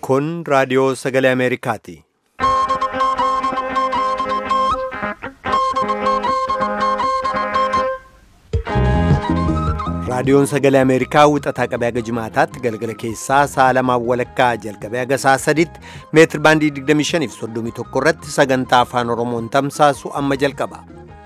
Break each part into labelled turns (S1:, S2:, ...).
S1: Kun raadiyoo sagalee Ameerikaati. Raadiyoon sagalee Ameerikaa wixataa qabee haga jimaataatti galgala keessaa sa'a lamaan walakkaa jalqabee haga sa'a sadiitti meetir baandii 25 fi 31 irratti sagantaa afaan Oromoon tamsaasu amma jalqaba.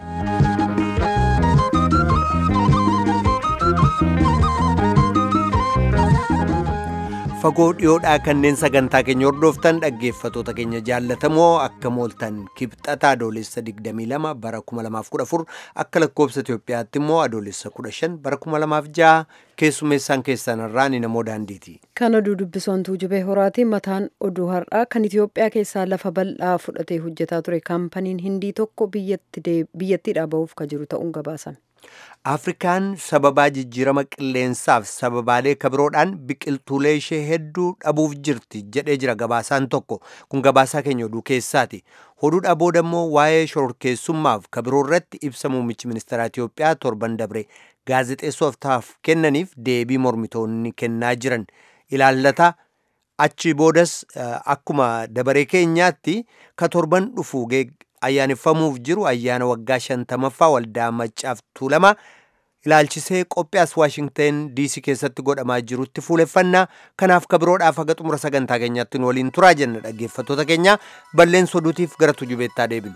S1: Fagoo dhiyoodhaa kanneen sagantaa keenya hordoftan dhaggeeffatoota keenya jaallatamoo akka mooltan kibxata adoolessa 22 bara 2014 akka lakkoobsa Itoophiyaatti immoo adoolessa 15 bara 2006 keessummeessaan keessan irraa ni namoo daandiiti.
S2: Kan oduu dubbisoontuu jubee horaatiin mataan oduu har'aa kan Itoophiyaa keessaa lafa bal'aa fudhatee hojjetaa ture kaampaniin hindii tokko biyyattiidhaa bahuuf ka jiru ta'uun gabaasame.
S1: Afrikaan sababaa jijjiirama qilleensaaf sababaalee kabiroodhaan biqiltuulee ishee hedduu dhabuuf jirti jedhee jira gabaasaan tokko kun gabaasaa keenya oduu keessaati. Oduudhaa booda immoo waa'ee shororkeessummaaf kabiroo irratti ibsa muummichi ministeeraa Itoophiyaa torban dabre gaazexeessootaaf kennaniif deebii mormitoonni kennaa jiran ilaallata. Achi boodas akkuma dabaree keenyaatti ka torban dhufu ayyaaneffamuuf jiru ayyaana waggaa shantamaffaa waldaa maccaaf tuulama ilaalchisee qophiyaas waashingteen diisii keessatti godhamaa jirutti fuuleffannaa kanaaf kabiroodhaaf haga xumura sagantaa keenyaatti nu waliin turaa jenna dhaggeeffattoota keenya balleessa oduutiif gara tujubeettaa deebinu.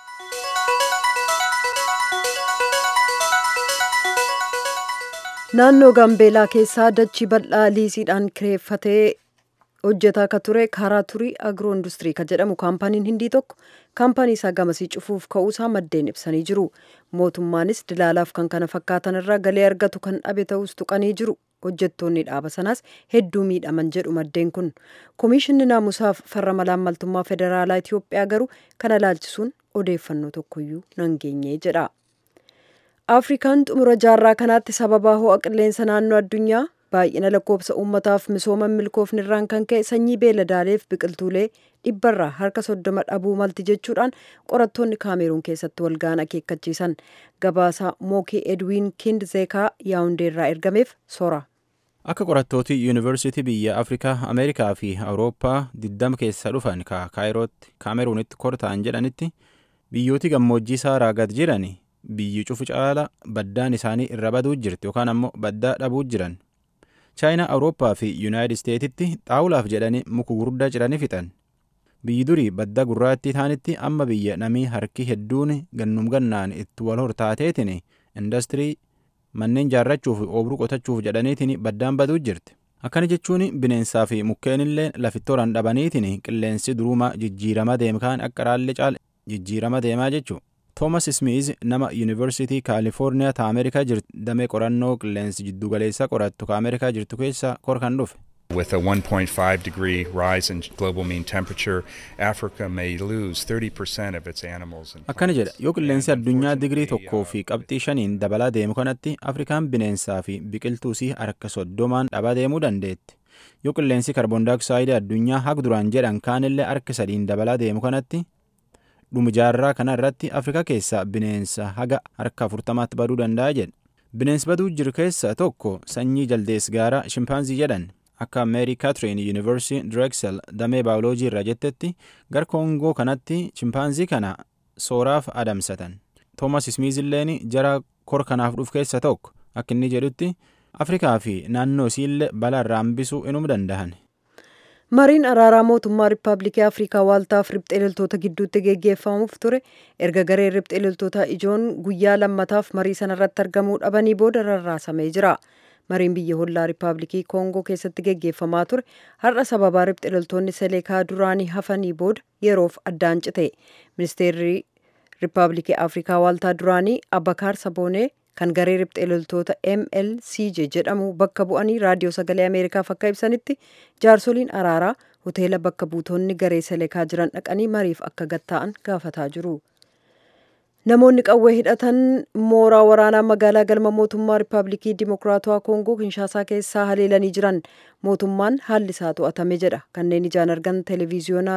S2: naannoo gaambeelaa keessaa dachii bal'aa liisiidhaan kireeffatee hojjetaa ka ture karaa turii agiroo industirii ka jedhamu kaampaniin hindii tokko kaampanii isaa gamasii cufuuf ka'uusaa maddeen ibsanii jiru mootummaanis dilaalaaf kan kana fakkaatan irraa galii argatu kan dhabe ta'us tuqanii jiru hojjettoonni dhaaba sanaas hedduu miidhaman jedhu maddeen kun koomishinni naamusaaf farra malaammaltummaa federaalaa itiyoophiyaa garuu kana laalchisuun odeeffannoo tokkoyyuu nan geenye jedha afrikaan xumura jaarraa kanaatti sababaa ho'a qilleensa naannoo addunyaa baay'ina lakkoofsa uummataaf misooma milkoofni irraan kan ka'e sanyii beeladaaleef biqiltuulee dhibbarraa harka soddoma dhabuu malti jechuudhaan qorattoonni kaameruun keessatti walga'an akeekkachiisan gabaasaa mookii edwiin kindzeekaa yaawundeerraa ergameef sora.
S3: akka qorattooti yuunivarsiitii biyya afrikaa ameerikaa fi awurooppaa diddama keessa dhufan ka kaayirootti kaameruunitti korta'an jedhanitti biyyooti gammoojjii saaraa gad jiran biyyi cufu caala baddaan isaanii irra baduu jirti yookaan ammoo baddaa dhabuu jiran chaayinaa awurooppaa fi yuunaayitid isteetitti xaawulaaf jedhanii muka gurguddaa ciranii fixan biyyi durii badda gurraattii taanitti amma biyya namii harki hedduun gannum gannaan itti wal hortaateetiin indastirii manneen jaarrachuuf oobruu qotachuuf jedhaniitiin baddaan baduu jirti akkana jechuun bineensaa fi mukkeenillee lafittooraan dhabaniitiin qilleensi durumaa jijjiirama deemkaan akka raallee caala jijjiirama deemaa jechuu toomas smiiz nama yuunivarsiitii kaalifoorniyaa ta ameerikaa jirtu damee qorannoo qilleensi jiddugaleessaa qorattu ka ameerikaa jirtu keessa kor kan dhufe
S4: With a 1.5 degree rise in global mean temperature, Africa may lose 30% of its animals. and
S3: akkana jedha
S4: plants.
S3: yoo qilleensi
S4: And
S3: addunyaa
S4: unfortunately,
S3: digirii tokkoo
S4: uh,
S3: fi qabxii shaniin dabalaa deemu kanatti afrikaan bineensaa fi biqiltuusii harka soddomaan dhabaa deemuu dandeetti yoo qilleensi kaarboon daayoksaayiidii addunyaa hag duraan jedhan kaanillee harka sadiin dabalaa deemu kanatti dhuma jaarraa kana irratti afrikaa keessaa bineensa haga harka afurtamaatti baduu danda'a jedha bineensi baduu jiru keessaa tokko sanyii jaldees gaaraa shimpaanzii jedhan akka meeri kaatiriin yuunivarsiitii direeksel damee baayoloojii irraa jettetti gara koongoo kanatti shimpaanzii kana sooraaf adamsatan toomas ismiizilleen jara kor kanaaf dhuf keessa tokko akka inni jedhutti afrikaa fi naannoo isiillee balaa irraa hambisuu inuu danda'an
S2: mariin araaraa mootummaa riippaabilikii afrikaa waaltaaf riphxee loltoota gidduutti geggeeffamuuf ture erga gareen riphxee loltoota ijoon guyyaa lammataaf marii sanarratti argamuu dhabanii booda rarraasamee jira mariin biyya hollaa riippaabilikii koongoo keessatti geggeeffamaa ture har'a sababaa riphxee loltoonni seleekaa duraanii hafanii booda yeroof addaan cite ministeerri riippaabilikii afrikaa waaltaa duraanii abakaar saboonee kan garee riphxee loltoota mlcj jedhamu bakka bu'anii raadiyoo sagalee ameerikaaf akka ibsanitti jaarsoliin araaraa hoteela bakka buutonni garee seleekaa jiran dhaqanii mariif akka gatta'an gaafataa jiru. namoonni qawwee hidhatan mooraa waraanaa magaalaa galma mootummaa riippaabilikii dimokiraatawaa koongoo kinshaasaa keessaa haleelanii jiran mootummaan haalli isaa to'atame jedha kanneen ijaan argan televiziyoonaa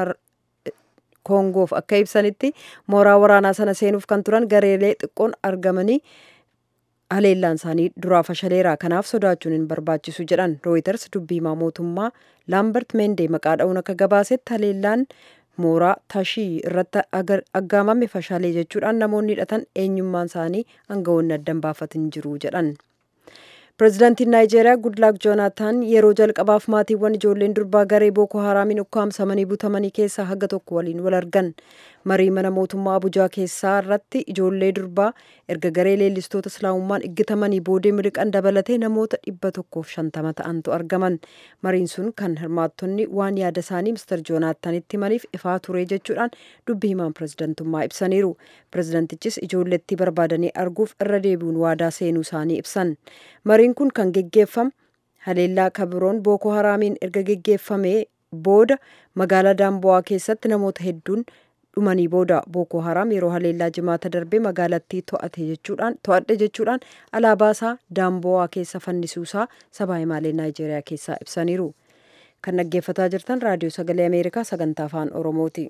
S2: koongoof akka ibsanitti mooraa waraanaa sana seenuuf kan turan gareelee xiqqoon argamanii haleellaan isaanii duraa fashaleera kanaaf sodaachuun hin barbaachisu jedhan rooyiters dubbii himaa mootummaa laambert meendee maqaa dha'uun akka gabaasetti haleellaan mooraa tashii irratti aggaamame fashaalee jechuudhaan namoonni hidhatan eenyummaan isaanii aangawoonni addan baafatin jiru jedhan. pireezidaantiin naayijeeriyaa gudlaak joonaataan yeroo jalqabaaf maatiiwwan ijoolleen durbaa garee booko haraamiin ukkaamsamanii butamanii keessaa haga tokko waliin wal argan marii mana mootummaa abujaa keessaa irratti ijoollee durbaa erga garee leellistoota islaamummaan iggitamanii boodee miliqan dabalatee namoota dhibba tokkoof shantama ta'antu argaman mariin sun kan hirmaattonni waan yaada isaanii mister joonaataanitti himaniif ifaa ture jechuudhaan dubbii himaan pireezidantummaa ibsaniiru pireezidantichis ijoollettii barbaadanii arguuf irra deebi'uun waadaa seenuu isaanii ibsan mariin kun kan geggeeffame haleellaa kabiroon booko haraamiin erga geggeeffamee booda magaalaa daambo'aa keessatti namoota hedduun dhumanii booda booko haraam yeroo haleellaa jimaata darbee magaalattii to'ate jechuudhaan to'adhe jechuudhaan alaabaa isaa daambo'aa keessa fannisuusaa sabaa himaalee naayijeeriyaa keessaa ibsaniiru kan dhaggeeffataa jirtan raadiyoo sagalee ameerikaa sagantaa afaan oromooti.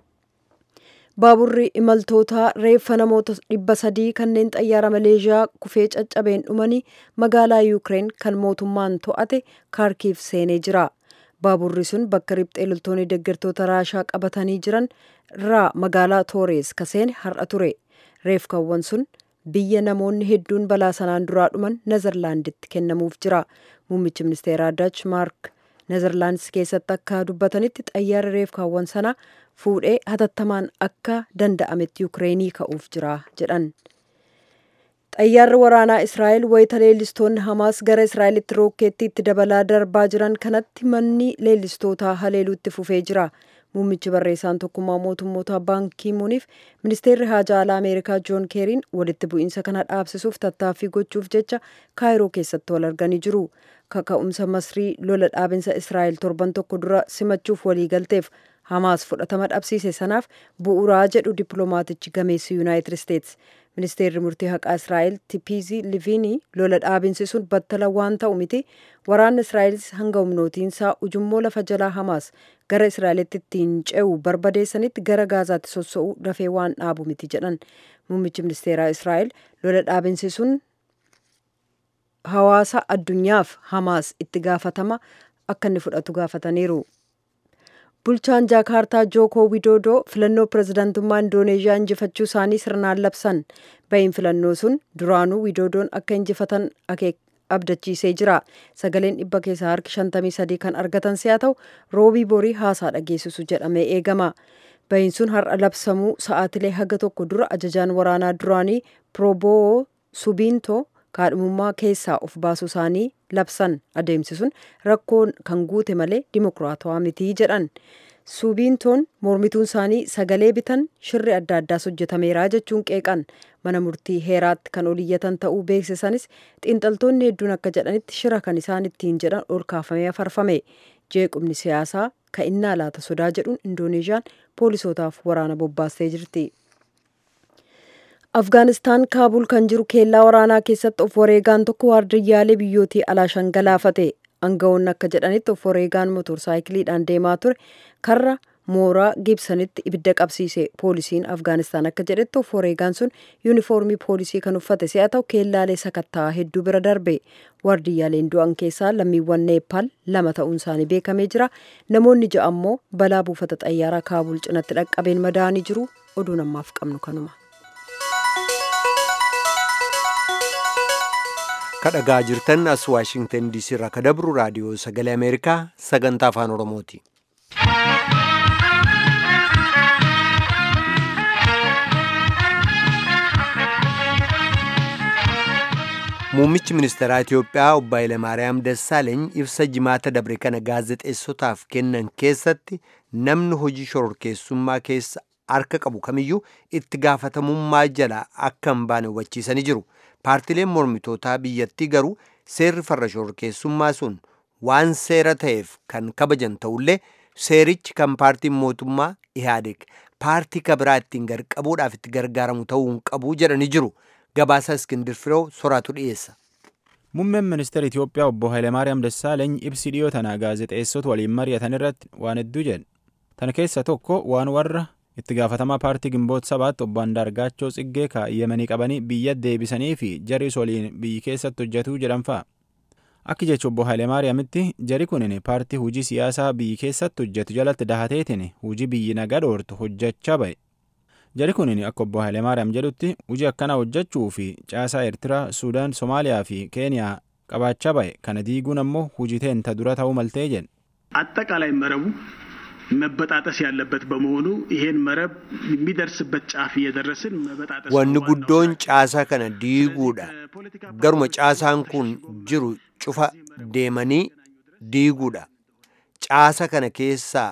S2: baaburri imaltoota reeffa namoota dhibba sadii kanneen xayyaara maleeshiyaa kufee caccabeen dhumanii magaalaa yuukireen kan mootummaan to'ate kaarkiif seenee jira baaburri sun bakka riphxee loltoonni deeggartoota raashaa qabatanii jiran irraa magaalaa toorees kaseene har'a ture reefkaawwan sun biyya namoonni hedduun balaa sanaan duraa dhuman nezerlaanditti kennamuuf jira muummichi ministeeraa dach maark nezerlaandis keessatti akka dubbatanitti xayyaara reefkaawwan sanaa fuudhee hatattamaan akka danda'ametti yuukireenii ka'uuf jira jedhan. xayyaarri waraanaa israa'el wayita leellistoonni hamaas gara israa'elitti rookeetti itti dabalaa darbaa jiran kanatti manni leellistootaa haleeluutti fufee jira. muummichi barreessaan tokkummaa mootummoota baankii muuniif ministeerri haajaa alaa ameerikaa joon keeriin walitti bu'iinsa kana dhaabsisuuf tattaaffii gochuuf jecha kaayiroo keessatti wal arganii jiru kaka'umsa masrii lola dhaabinsa israa'el torban tokko dura simachuuf waliigalteef hamaas fudhatama dhabsiise sanaaf bu'uuraa jedhu dippiloomaatichi gameessi yuunaayitid isteets ministeerri murtii haqaa israa'el tipiizii liviinii lola dhaabinsi sun battala waan ta'u miti waraanni israa'elis hanga humnootiinsaa ujummoo lafa jalaa hamaas gara israa'elitti ittiin ce'u barbadeessanitti gara gaazaatti sossa'uu dafee waan dhaabu miti jedhan muummichi ministeeraa israa'el lola dhaabinsi sun hawaasa addunyaaf hamaas itti gaafatama akka inni fudhatu gaafataniiru. bulchaan jaakaartaa jookoo widoodoo filannoo pirezidaantummaa indooneeziyaa injifachuu isaanii sirnaan labsan bahiin filannoo sun duraanuu widoodoon akka injifatan abdachiisee jira sagaleen dhibba keessaa harki shantamii sadii kan argatan si'a ta'u roobii borii haasaa dhageessisu jedhamee eegama bahiin sun har'a labsamuu sa'aatilee haga tokko dura ajajaan waraanaa duraanii prooboo subiintoo kaadhimummaa keessaa of baasuu isaanii labsan adeemsi sun rakkoon kan guute malee dimokiraatawaa mitii jedhan subiintoon mormituun isaanii sagalee bitan shirri adda addaas hojjetameeraa jechuun qeeqan mana murtii heeraatti kan oliyyatan ta'uu beeksisanis xiinxaltoonni hedduun akka jedhanitti shira kan isaan ittiin jedhan ol kaafamee afarfame jeequmni siyaasaa ka'innaa laata sodaa jedhuun indooneeziyaan poolisootaaf waraana bobbaastee jirti. afgaanistaan kaabul kan jiru keellaa waraanaa keessatti of wareegaan tokko waardiyyaalee biyyootii alaa shangalaafate aangawoonni akka jedhanitti of wareegaan motorsaayikiliidhaan deemaa ture karra mooraa gibsanitti ibidda qabsiise poolisiin afgaanistaan akka jedhetti of wareegaan sun yuunifoormii poolisii kan uffate si'a ta'u keellaalee sakattaa hedduu bira darbe waardiyyaaleen du'an keessaa lammiiwwan neepaal lama ta'uun isaanii beekamee jira namoonni ja'a ammoo balaa buufata xayyaaraa kaabul cinatti dhaqqabeen madaa'anii jiru oduun ammaaf qabnu kanuma.
S1: kadhagaa jirtan as waashingtan diisii irraa ka dabru raadiyoo sagalee ameerikaa sagantaa afaan oromooti. muummichi ministeeraa itiyoophiyaa obbo Hayilamaariyaam Dassaaleeny ibsa jimaata dabre kana gaazexeessotaaf kennan keessatti namni hojii shororkeessummaa keessa harka qabu kamiyyuu itti gaafatamummaa jala akka hin baane hubachiisanii jiru. paartileen mormitootaa biyyattii garuu seerri farra shororkeessummaa sun waan seera ta'eef kan kabajan ta'ullee seerichi kan paartiin mootummaa ihaadeg paartii kabiraa ittiin garqabuudhaaf itti gargaaramu ta'uu hin qabu jedhanii jiru gabaasa iskindir firoo soraatu dhiyeessa.
S3: Muummeen ministeera Itoophiyaa obbo Hayilamaariyaam Dassaaleeny ibsi dhiyoo tanaa gaazexeessota waliin mari'atan irratti waan hedduu jedhe. Tana keessa tokko waan warra itti gaafatamaa paartii gimboota sabaatti obbo Andaargaachoo Tsiggee kaa'yamanii qabanii biyya deebisanii fi jaris waliin biyyi keessatti hojjetuu jedhan fa'a. Akka jecha obbo Hayilemaariyaamitti jari kunin paartii hujii siyaasaa biyyi keessatti hojjetu jalatti dahateetiin hujii biyyi nagaa dhoortu hojjechaa ba'e. Jari kunin akka obbo Hayilemaariyaam jedhutti hujii akkanaa hojjechuu fi caasaa Eertiraa, Suudaan, Somaaliyaa fi Keeniyaa qabaachaa ba'e kana diiguun ammoo hujii teenta dura ta'uu maltee jedhe.
S5: አጠቃላይ መረቡ መበጣጠስ ያለበት በመሆኑ ይሄን መረብ የሚደርስበት ጫፍ እየደረስን መበጣጠስ
S1: wanni guddoon caasaa kana diiguudha garuma caasaan kun jiru cufa deemanii diiguudha caasa kana keessaa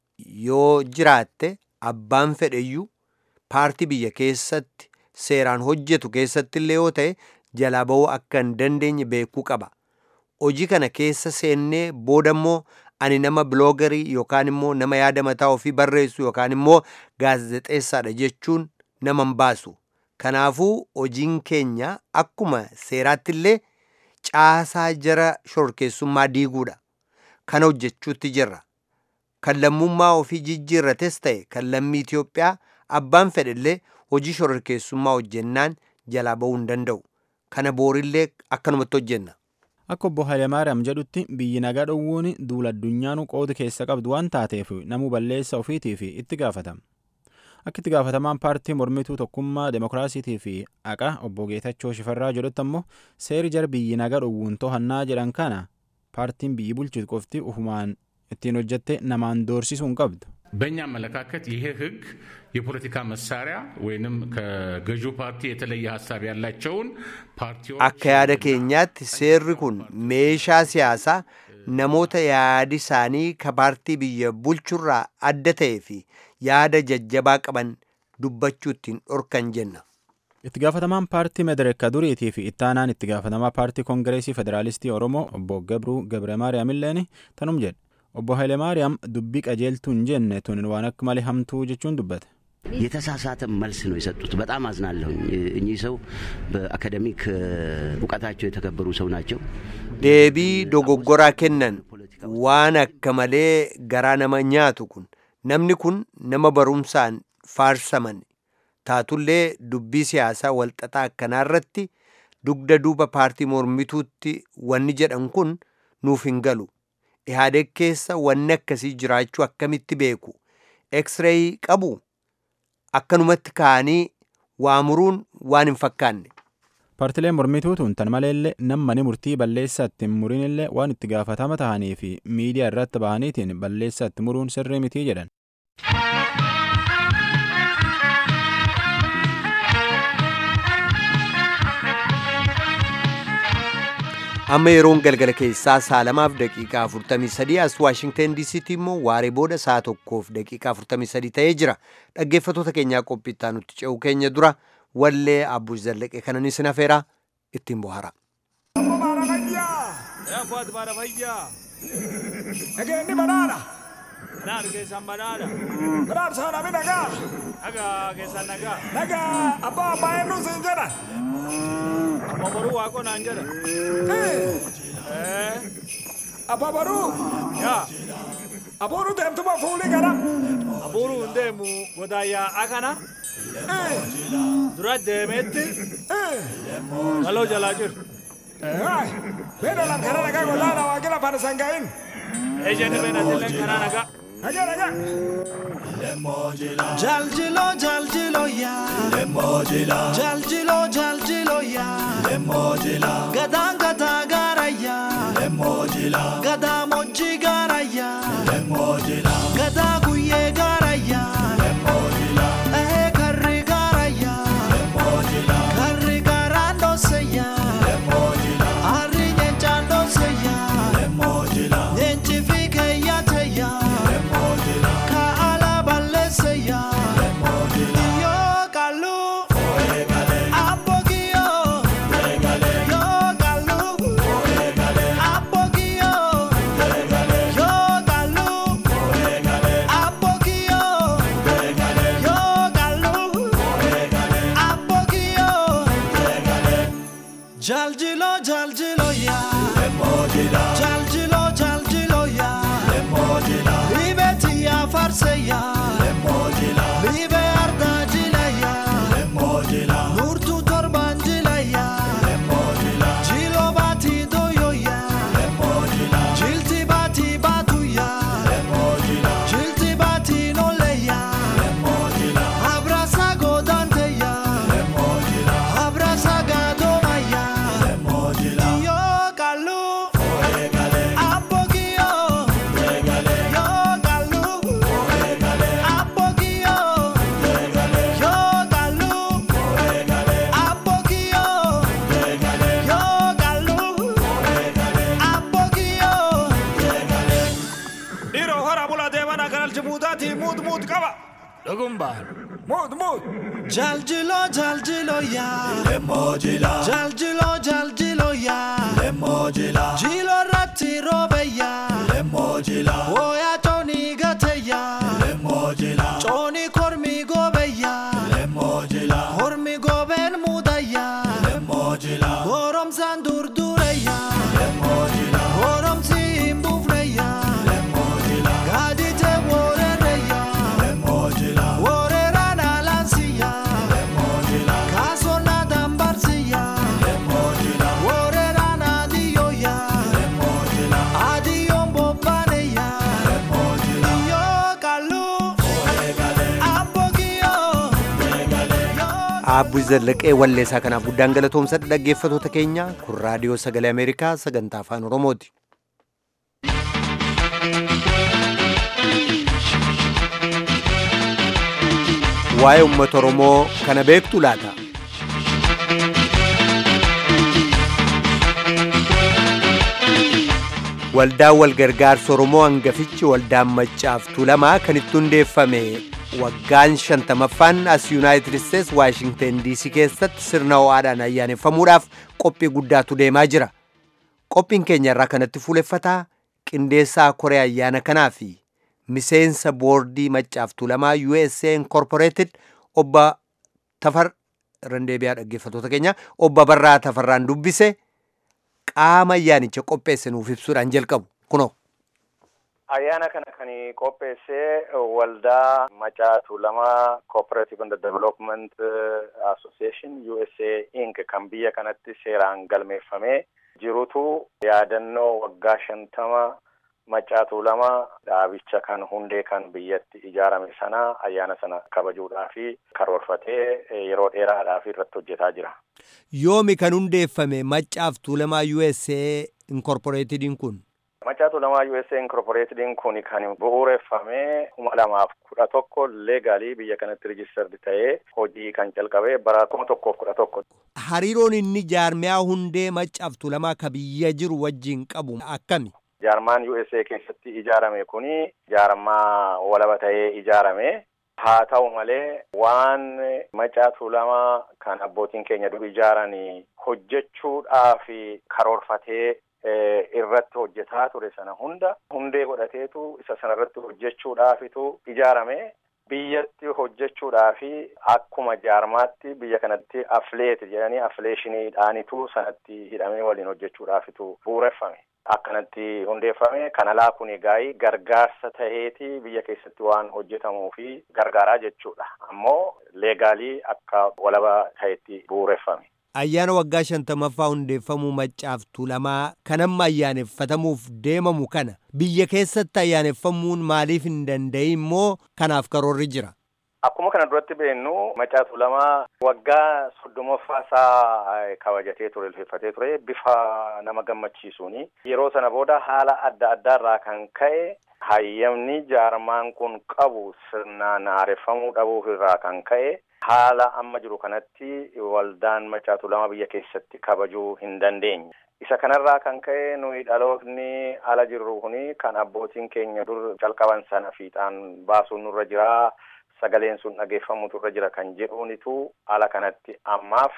S1: yoo jiraatte abbaan fedheyyuu paartii biyya keessatti seeraan hojjetu keessatti illee yoo ta'e jalaa ba'uu akka hin dandeenye beekuu qaba hojii kana keessa seennee boodammoo ani nama biloogarii yookaan immoo nama yaada mataa ofii barreessu yookaan immoo gaazexeessaadha jechuun nama hin baasu kanaafuu hojiin keenya akkuma seeraatti illee caasaa jara shororkeessummaa diiguudha kana hojjechuutti jirra kan lammummaa ofii jijjiirrates ta'e kan lammii Itoophiyaa abbaan fedhellee hojii shororkeessummaa hojjennaan jalaa ba'uu hin danda'u kana boorillee akkanumatti hojjenna.
S3: Akka obbo Hayilemaariyaam jedhutti biyyi nagaa dhowwuun duula addunyaanu qooda keessa qabdu waan taateef namuu balleessa ofiitii fi itti gaafatama. Akka itti gaafatamaan paartii mormituu tokkummaa demokiraasiitii fi haqa obbo Geetachoo Shifarraa jedhutti ammoo seeri jara biyyi nagaa dhowwuun to'annaa jedhan kana paartiin biyyi bulchitu qofti ufumaan ittiin hojjette namaan doorsisuu hin qabdu.
S6: በእኛ አመለካከት ይሄ ህግ የፖለቲካ መሳሪያ ወይንም ከገዢው ፓርቲ የተለየ ሀሳብ ያላቸውን ፓርቲዎች
S1: akka yaada keenyaatti seerri kun meeshaa siyaasaa namoota yaadi isaanii ka paartii biyya bulchurraa adda ta'ee fi yaada jajjabaa qaban dubbachuu ittiin dhorkan jenna.
S3: Itti gaafatamaan paartii Medereeka duriitii fi ittaanaan itti gaafatamaa paartii Koongireesii Federaalistii Oromoo obbo Gabruu Gabre Maariyaam illeen tanum jedhe. Obbo Hayilemaariyaam dubbii qajeeltuu hin jenne tun waan akka malee hamtuu jechuun dubbate.
S7: የተሳሳተ መልስ ነው የሰጡት። በጣም አዝናለሁኝ። እኚህ ሰው በአካደሚክ እውቀታቸው የተከበሩ ሰው ናቸው።
S1: deebii dogoggoraa kennan waan akka malee garaa nama nyaatu kun namni kun nama barumsaan faarsaman taatullee dubbii siyaasaa walxaxaa akkanaarratti dugda duuba paartii mormituutti wanni jedhan kun nuuf hin galu ihaadeg keessa wanni akkasii jiraachuu akkamitti beeku eksreeyii qabu akkanumatti ka'anii waamuruun waan hin fakkaanne
S3: Paartileen mormituutuun tan maleellee nammani murtii balleessaa ittiin murinillee waan itti gaafatama ta'anii fi miidiyaa irratti bahaniitiin balleessaa itti muruun sirrii mitii jedhan.
S1: amma yeroon galgala keessaa saalamaaf daqiiqaa 43 as waashingten diisiitti immoo waaree booda saa tokkoof daqiiqaa 43 ta'ee jira dhaggeeffatoota keenyaa qophiittaa nutti ce'u keenya dura wallee abbuus zallaqe kanan isin afeeraa ittiin bohara.
S8: Nageenyi banaadha.
S9: Naannoo keessan banaadha.
S8: Banaadha saana mi nagaa.
S9: Nagaa keessan nagaa.
S8: Nagaa abbaa abbaa eenyu siin jedha.
S9: Abba boruu waaqoo naan jedha.
S8: Abbaa baruu.
S9: Yaa
S8: Abuuru deemtuma fuulii gara.
S9: abuuruu hin deemu godaayyaa akana dura deemeetti galoo jalaa jiru.
S8: Beena lan kana nagaa golaadha waaqila fana sangaa'in.
S9: Ejjeni beenatillee kanaa nagaa.
S8: Nagaa nagaa.
S10: Jaljilo jaljilo ya Lemojila Jaljilo jaljilo ya Lemojila Gadaan gadaa gaara ya Lemojila Gadaa mochi gaara ya Lemojila Gadaa guyyee gaara ya Lemojila Ehee karri gaara ya Lemojila Karri gaaraan dhoose ya Lemojila Harri nyeenchaan dhoose ya Lemojila Nyeenchi fi keeyyaate ya Lemojila Kaala balleesse ya Yo kalu Apogio Yo kalu Apogio Yo kalu Apogio Yo kalu Apogio Jaljilo jaljilo ya Jaljilo jaljilo ya Libeti ya farse ya
S8: Agumbar. Mut, mut.
S10: Jaljilo jaljilo ya
S8: Lemojila.
S10: Jaljilo jaljilo ya
S8: Lemojila.
S10: Jilo ratti robe ya
S8: Lemojila.
S10: Oya toni gate ya
S8: Lemojila.
S10: Choni kormi gobe ya
S8: Lemojila.
S10: Kormi goben muda ya
S8: Lemojila.
S10: Gorom san durdure ya
S8: Lemojila.
S10: Gorom si mbufre ya
S8: Lemojila.
S10: Gadi te worere ya
S8: Lemojila.
S10: Worera na lansi ya
S8: Lemojila.
S10: Kaso na dambarsi ya
S8: Lemojila.
S10: Worera na diyo ya
S8: Lemojila.
S10: Adiyo mbobane ya
S8: Lemojila.
S10: Yo kalu
S8: Oregale.
S10: Abogiyo
S8: Oregale.
S1: Aabbu Zallaqee walleessaa kanaaf guddaan galatoomsadha dhaggeeffatoota keenya kun raadiyoo sagalee Ameerikaa sagantaa afaan Oromooti. Waa'ee uummata Oromoo kana beektu laata? Waldaan walgargaarsa Oromoo hangafichi waldaan maccaaf tuulamaa kan itti hundeeffame waggaan shantamaffaan as Yuunaayitid Isteets Waashingten DC keessatti sirna ho'aadhaan ayyaaneffamuudhaaf qophii guddaatu deemaa jira. Qophiin keenya irraa kanatti fuuleffataa qindeessaa koree ayyaana kanaa fi miseensa boordii maccaaf tuulamaa USA Incorporated obba Tafar Randeebiyaa dhaggeeffatoota keenya obba Barraa Tafarraan dubbise qaama ayyaanicha qopheesse nuuf ibsuudhaan jalqabu kunoo.
S11: Ayyaana kana kan qopheesse waldaa Macaa Tuulamaa Cooperative and Development Association USA Inc. kan biyya kanatti seeraan galmeeffamee jirutu yaadannoo waggaa shantama Macaa Tuulamaa dhaabicha kan hundee kan biyyatti ijaarame sana ayyaana sana kabajuudhaa fi karoorfatee yeroo dheeraadhaaf irratti hojjetaa jira.
S1: Yoomi kan hundeeffame maccaaf tuulamaa USA Incorporatediin kun?
S11: Macaa Tuulamaa USA Incorporatediin kun kan bu'uureffame kuma lamaaf kudha tokko leegaalii biyya kanatti rijistardi ta'ee hojii kan calqabe bara kuma tokkoof kudha tokko.
S1: Hariiroon inni jaarmiyaa hundee maccaaf tuulamaa ka biyya jiru wajjin qabu akkami?
S11: Jaarmaan USA keessatti ijaarame kuni jaarmaa walaba ta'ee ijaarame. Haa ta'u malee waan macaa tuulamaa kan abbootiin keenya dur ijaaranii hojjechuudhaaf karoorfatee irratti hojjetaa ture sana hunda hundee godhateetu isa sana irratti hojjechuudhaafitu ijaarame. Biyyatti hojjechuudhaafi akkuma jaarmaatti biyya kanatti afleeti jedhanii afleeshiniidhaanitu sanatti hidhamee waliin hojjechuudhaafitu bu'uureffame. Akkanatti hundeeffame kan alaa kun egaa gargaarsa ta'eeti biyya keessatti waan hojjetamuu fi gargaaraa jechuudha. Ammoo leegaalii akka walaba ta'etti bu'uureffame.
S1: Ayyaana waggaa shantamaffaa hundeeffamuu maccaaf tuulamaa kan amma ayyaaneffatamuuf deemamu kana biyya keessatti ayyaaneffamuun maaliif hin danda'in immoo kanaaf karoorri jira.
S11: Akkuma kana duratti beennu macaa tuulamaa waggaa soddomaffaa isaa kabajatee ture ulfeeffatee ture bifa nama gammachiisuuni. Yeroo sana booda haala adda addaarraa kan ka'e hayyamni jaarmaan kun qabu sirnaan haareffamuu dhabuuf irraa kan ka'e haala amma jiru kanatti waldaan macaa tuulamaa biyya keessatti kabajuu hin dandeenye. Isa kanarraa kan ka'e nuyi dhalootni ala jirru kuni kan abbootiin keenya dur calqaban sana fiixaan baasuun nurra jira. Sagaleen sun dhageeffamutu irra jira kan jedhuunitu ala kanatti ammaaf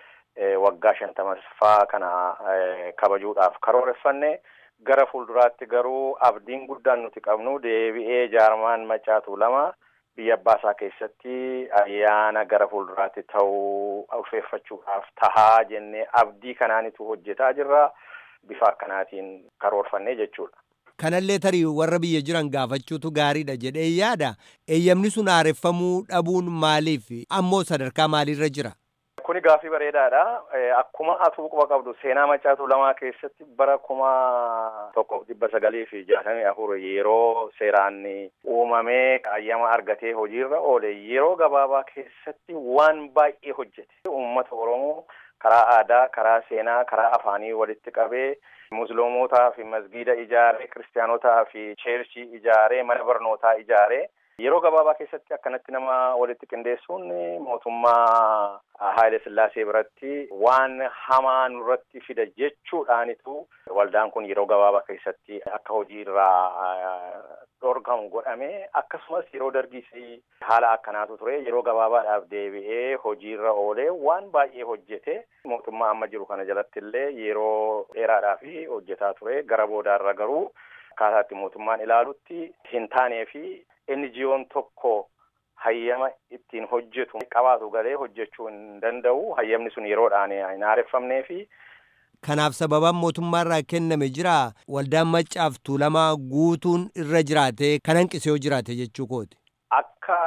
S11: waggaa shantamaffaa kana kabajuudhaaf karooreffanne gara fuulduraatti garuu abdiin guddaan nuti qabnu deebi'ee jaarmaan macaa tuulamaa biyya abbaasaa keessatti ayyaana gara fuulduraatti ta'uu ulfeeffachuudhaaf tahaa jennee abdii kanaanitu hojjetaa jirra bifa akkanaatiin karoorfannee jechuudha.
S1: Kanallee tarii warra biyya jiran gaafachuutu gaariidha jedhee yaada. Eeyyamni sun haareffamuu dhabuun maaliif ammoo sadarkaa maaliirra jira?
S11: Kuni gaaffii bareedaadha. Akkuma atuu quba qabdu seenaa macaa tuulamaa keessatti bara kuma tokkoof dhibba sagalii fi jaatamii afur yeroo seeraan uumamee ayyama argatee hojiirra oole yeroo gabaabaa keessatti waan baay'ee hojjete. Uummata Oromoo karaa aadaa, karaa seenaa, karaa afaanii walitti qabee musliimotaa fi masgiida ijaaree, kiristaanotaa fi cheerchii ijaaree, mana barnootaa ijaaree Yeroo gabaabaa keessatti akkanatti nama walitti qindeessuun mootummaa Haayile Sillaasee biratti waan hamaa nurratti fida jechuudhaanitu waldaan kun yeroo gabaabaa keessatti akka hojii irraa dhorgamu godhame akkasumas yeroo dargiis haala akkanaatu ture yeroo gabaabaadhaaf deebi'ee hojiirra oolee waan baay'ee hojjete mootummaa amma jiru kana jalatti illee yeroo dheeraadhaaf hojjetaa ture gara boodaarra garuu akkaataatti mootummaan ilaalutti hin taanee fi NGO'n tokko hayyama ittiin hojjetu qabaatu galee hojjechuu hin danda'u hayyamni sun yeroodhaan hin haareffamnee fi
S1: Kanaaf sababaan mootummaarraa kenname jira waldaan maccaaf tuulamaa guutuun irra jiraate kan hanqise yoo jiraate jechuu kooti.
S11: Akka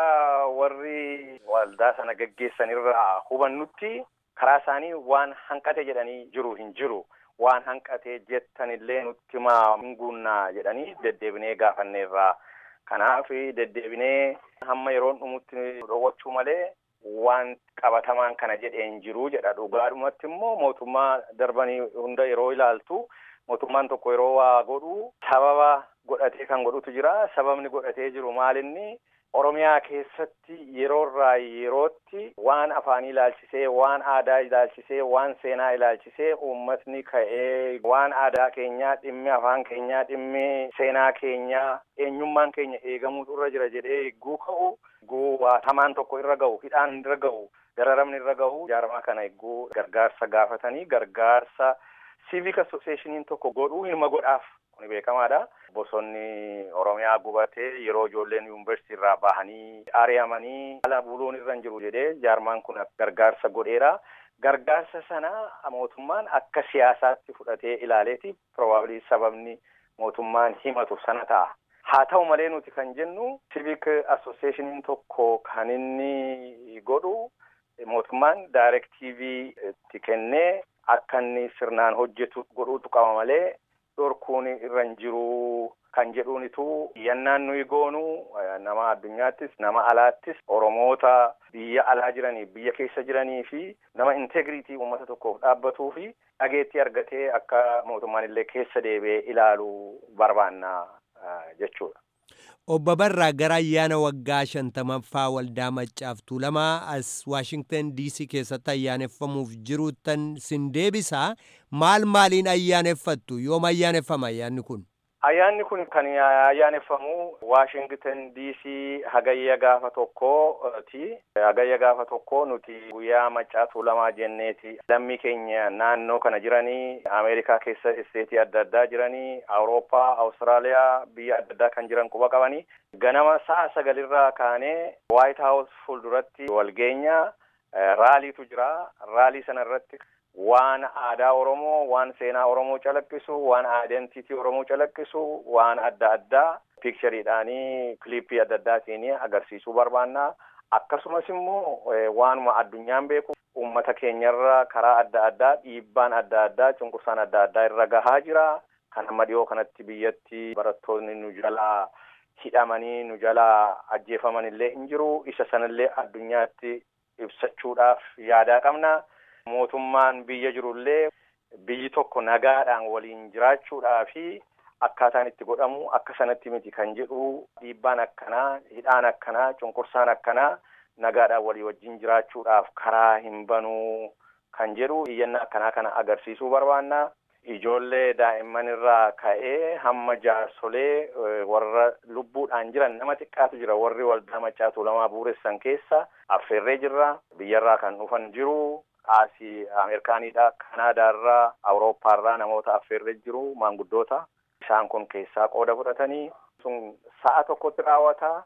S11: warri waldaa sana gaggeessan irraa hubannutti karaa isaanii waan hanqate jedhanii jiru hin jiru. Waan hanqate jettan illee nutti himaa hin guunnaa jedhanii deddeebinee gaafanneerraa. Kanaaf deddeebinee hamma yeroon dhumutti dhowwachuu malee waan qabatamaan kana jedheen jiru jedha dhugaadhumatti immoo mootummaa darbanii hunda yeroo ilaaltu mootummaan tokko yeroo waa godhu sababa godhatee kan godhutu jira sababni godhatee jiru maalinni oromiyaa keessatti yeroorraa yerootti waan afaanii ilaalchisee waan aadaa ilaalchisee waan seenaa ilaalchisee uummatni ka'ee waan aadaa keenyaa dhimmi afaan keenyaa dhimmi seenaa keenyaa eenyummaan keenya eegamuutu irra jira jedhee eegguu ka'u eegguu waa hamaan tokko irra ga'u hidhaan irra ga'u dararamni irra ga'u jaarmaa kana eegguu gargaarsa gaafatanii gargaarsa civic associationiin tokko godhuu ilma godhaaf kuni beekamaadha. Bosonni Oromiyaa gubatee yeroo ijoolleen yuunivarsiitii irraa bahanii ari'amanii ala buluun irra hin jiru jedhee jaarmaan kun gargaarsa godheera. Gargaarsa sana mootummaan akka siyaasaatti fudhatee ilaaleeti probably sababni mootummaan himatu sana ta'a. Haa ta'u malee nuti kan jennu civic associationiin tokko kan inni godhu mootummaan daayirektiivii itti kennee akka inni sirnaan hojjetu godhuutu qaba malee dhorkuun irra hin jiru kan jedhuunitu yannaan nuyi goonu nama addunyaattis nama alaattis oromoota biyya alaa jiranii biyya keessa jiranii fi nama integriitii uummata tokkoof dhaabbatuu fi dhageettii argatee akka mootummaan illee keessa deebi'ee ilaalu barbaanna jechuudha.
S1: Obbo Barraa gara ayyaana waggaa shantamaffaa waldaa maccaaf tuulamaa as Waashingtan DC keessatti ayyaaneffamuuf jiruuttan sin deebisaa maal maaliin ayyaaneffattu yoom ayyaaneffama ayyaanni kun?
S11: Ayyaanni kun kan ayyaaneffamu Waashingtan DC hagayya gaafa tokkooti. Hagayya gaafa tokko nuti guyyaa maccaa tuulamaa jenneeti. Lammii keenya naannoo kana jiranii Ameerikaa keessa isteetii adda addaa jiranii Awurooppaa, Awustiraaliyaa biyya adda addaa kan jiran quba qabanii ganama sa'a sagalirraa kaanee Waayit Haawus fuulduratti walgeenya raaliitu jira. Raalii sana irratti waan aadaa Oromoo, waan seenaa Oromoo calaqqisu, waan aayidentiitii Oromoo calaqqisu, waan adda addaa piikchariidhaanii kiliippii adda addaatiin agarsiisuu barbaanna. Akkasumas immoo waanuma addunyaan beeku uummata keenyarra karaa adda addaa dhiibbaan adda addaa cunqursaan adda addaa irra gahaa jira. Kan amma dhiyoo kanatti biyyatti barattoonni nu jalaa hidhamanii nu jalaa ajjeefaman illee hin jiru. Isa sanallee addunyaatti ibsachuudhaaf yaadaa qabna. Mootummaan biyya jirullee biyyi tokko nagaadhaan waliin jiraachuudhaa fi akkaataan itti godhamu akka sanatti miti kan jedhu dhiibbaan akkanaa hidhaan akkanaa cunqursaan akkanaa nagaadhaan walii wajjin jiraachuudhaaf karaa hin banuu kan jedhu iyyannaa akkanaa kana agarsiisuu barbaanna. Ijoollee daa'imman irraa ka'ee hamma jaarsolee warra lubbuudhaan jiran nama xiqqaatu jira warri waldaa maccaa tuulamaa buuressan keessa affeerree jirra biyyarraa kan dhufan jiru. Asii Ameerikaanidha, Kanaadaarraa, Awurooppaarraa namoota affeerree jiru maanguddoota. Isaan kun keessaa qooda fudhatanii sun sa'a tokkotti raawwata.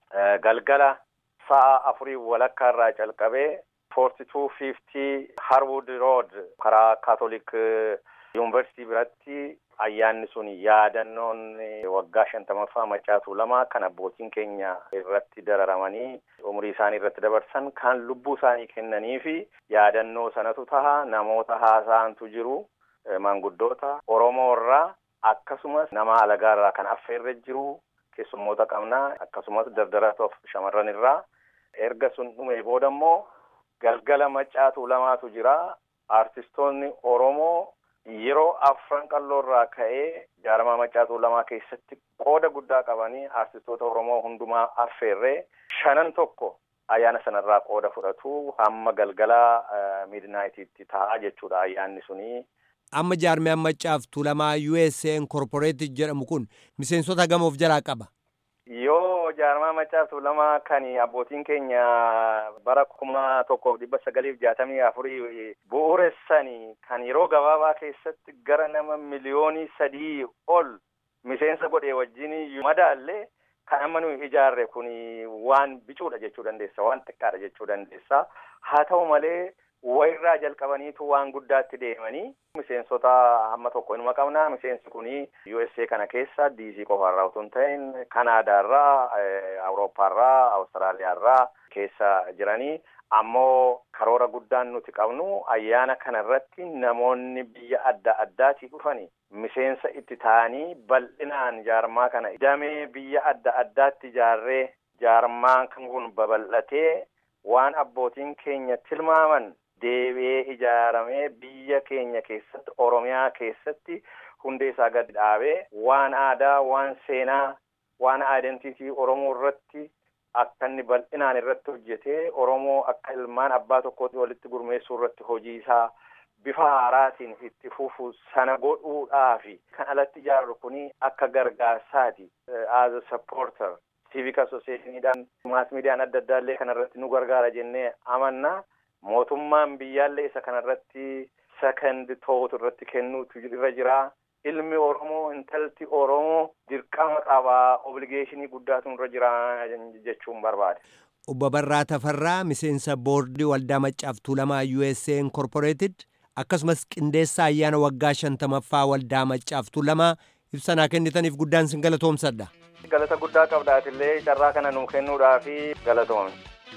S11: Galgala sa'a afurii walakkaarraa calqabee forty two fifty Harwood Road karaa Kaatolik Yuunivarsiitii biratti ayyaanni sun yaadannoon waggaa shantamaffaa maccaa tuulamaa kan abbootiin keenya irratti dararamanii umurii isaanii irratti dabarsan kan lubbuu isaanii kennanii fi yaadannoo sanatu taha namoota haasa'antu jiru maanguddoota Oromoo irraa akkasumas nama alagaa irraa kan affeerre jiru keessummoota qabnaa akkasumas dardaratoof shamarran irraa erga sun dhume booda immoo galgala maccaa tuulamaatu jira artistoonni Oromoo yeroo afran qalloorraa ka'ee jaarmaa maccaatuu lamaa keessatti qooda guddaa qabanii artistoota oromoo hundumaa affeerree shanan tokko ayyaana sanarraa qooda fudhatu hamma galgala midnaayitiitti ta'a jechuudha ayyaanni sunii.
S1: Amma jaarmiyaan maccaaftuu lamaa USA Incorporated jedhamu kun miseensota gamoof jalaa qaba.
S11: Yoo jaarmaa maccaaftuu lamaa kan abbootiin keenya bara kuma tokkoof dhibba sagaliif jaatamii afurii bu'uuressanii kan yeroo gabaabaa keessatti gara nama miliyoonii sadii ol miseensa godhee wajjin madaallee kan amma nuyi ijaarre kun waan bicuudha jechuu dandeessa waan xiqqaadha jechuu dandeessa haa ta'u malee wayirraa jalqabaniitu waan guddaatti deemanii miseensota hamma tokko inuma qabna miseensi kuni USA kana keessa DC qofaarraa utuu hin ta'in Kanaadaarraa Awurooppaarraa Awustiraaliyaarraa keessa jiranii ammoo karoora guddaan nuti qabnu ayyaana kana irratti namoonni biyya adda addaatii dhufanii miseensa itti ta'anii bal'inaan jaarmaa kana damee biyya adda addaatti ijaarree jaarmaan kun babal'atee waan abbootiin keenya tilmaaman deebi'ee ijaaramee biyya keenya keessatti oromiyaa keessatti hundee isaa gadi dhaabee waan aadaa waan seenaa waan aayidentiitii oromoo irratti akka inni bal'inaan irratti hojjetee oromoo akka ilmaan abbaa tokkootti walitti gurmeessuu irratti hojii isaa bifa haaraatiin itti fufu sana godhuudhaafi kan alatti ijaarru kuni akka gargaarsaati as a supporter civic associationiidhaan maas miidiyaan adda addaallee kanarratti nu gargaara jennee amanna mootummaan biyyaallee isa kanarratti second thought irratti kennuutu irra jira ilmi oromoo intalti oromoo dirqama qabaa obligeeshinii guddaatu irra jira jechuun barbaade.
S1: Obbo Barraa Tafarraa miseensa boordii waldaa maccaaftuu lamaa USA Incorporated akkasumas qindeessa ayyaana waggaa shantamaffaa waldaa maccaaftuu lamaa ibsanaa kennitaniif guddaan sin galatoomsadha.
S11: Galata guddaa qabdaatillee carraa kana nuu kennuudhaafi galatoomne.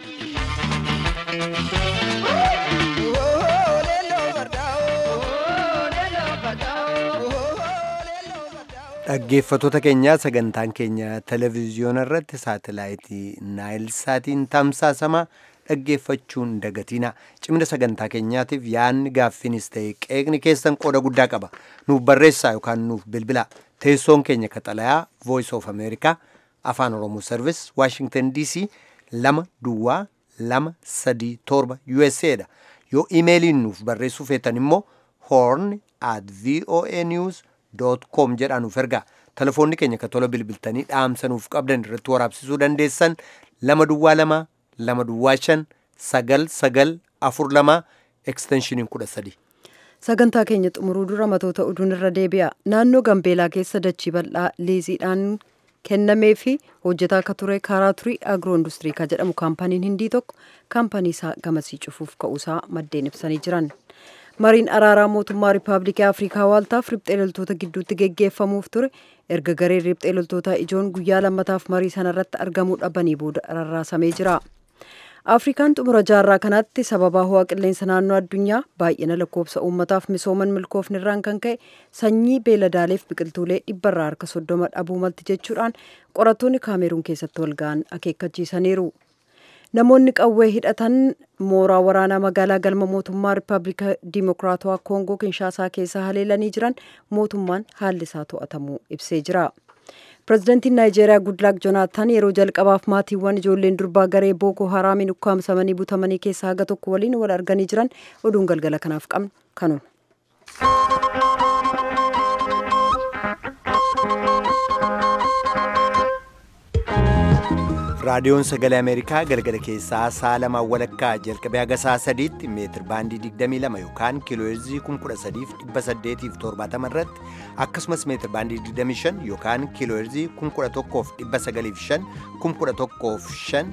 S1: Dhaggeeffattoota keenyaa sagantaan keenya televezyiyoona irratti saatalaayitii naayilsaatiin tamsaasama dhaggeeffachuun dagatiina cimina sagantaa keenyaatiif yaadni gaaffinis ta'e qeeqni keessan qooda guddaa qaba nuuf barreessaa yookaan nuuf bilbilaa teessoon keenya kaxalayaa voice of america afaan oromoo service washington dc lama duwwaa lama sadii torba usa dha yoo imeeliin nuuf barreessuu feetan immoo horn at voa news com jedhaa nuuf ergaa telefoonni keenya ka tola bilbiltanii dhaamsa nuuf qabdan irratti waraabsisuu dandeessan lama duwwaa lama lama duwwaa shan sagal sagal afur lama ekstenshiiniin kudha sadi.
S2: sagantaa keenya xumuruu dura matoota oduun irra deebi'a naannoo gambeelaa keessa dachii bal'aa liiziidhaan kennamee fi hojjetaa akka ture karaa turii agiroo industirii ka jedhamu kaampaniin hindii tokko kaampanii isaa gamasii cufuuf ka'uusaa maddeen ibsanii jiran. mariin araaraa mootummaa riippaabilikii afrikaa waaltaaf riphxee loltoota gidduutti geggeeffamuuf ture erga gareen riphxee loltootaa ijoon guyyaa lammataaf marii sanarratti argamuu dhabanii booda rarraasamee jira. afrikaan xumura jaarraa kanaatti sababaa ho'a qilleensa naannoo addunyaa baay'ina lakkoofsa uummataaf misooman milkoofni irraan kan ka'e sanyii beeladaaleef biqiltuulee dhibbarraa harka soddoma dhabuu malti jechuudhaan qorattoonni kaameruun keessatti walga'an akeekkachiisaniiru. namoonni qawwee hidhatan mooraa waraanaa magaalaa galma mootummaa riippaabilika dimokiraatawaa koongoo kinshaasaa keessa haleelanii jiran mootummaan haalli isaa to'atamuu ibsee jira. pirezidantiin naayijeeriyaa gudlaak joonaatan yeroo jalqabaaf maatiiwwan ijoolleen durbaa garee booko haraamiin ukkaamsamanii butamanii keessaa haga tokko waliin wal arganii jiran oduun galgala kanaaf qabnu kanuma.
S1: raadiyoon sagalee ameerikaa galgala keessaa sa'a lamaan walakkaa jalqabee haga sa'a sadiitti meetir baandii 22 yookaan kiilooheerzii 13870 irratti akkasumas meetir baandii 25 yookaan kiilooheerzii 1195 1105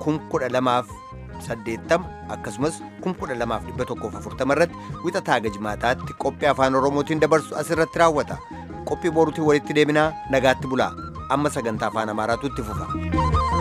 S1: 1180 akkasumas 12140 irratti wixataa haga jimaataatti qophii afaan oromootiin dabarsu asirratti raawwata qophii boruutiin walitti deebinaa nagaatti bulaa amma sagantaa afaan amaaraatu itti fufa.